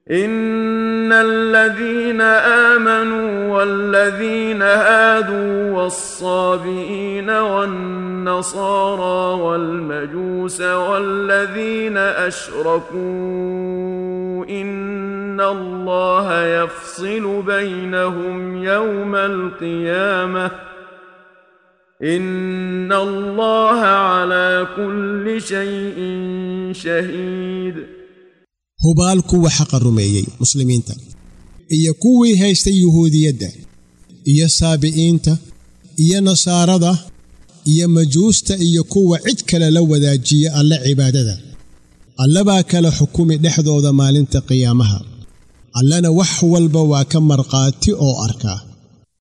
ان الذين امنوا والذين هادوا والصابئين والنصارى والمجوس والذين اشركوا ان الله يفصل بينهم يوم القيامه ان الله على كل شيء شهيد hubaal kuwa xaqa rumeeyey muslimiinta iyo kuwii haystay yuhuudiyadda iyo saabi'iinta iyo nasaarada iyo majuusta iyo kuwa cid kale la wadaajiya alle cibaadada alle baa kala xukumi dhexdooda maalinta qiyaamaha allena wax walba waa ka markhaati oo arkaa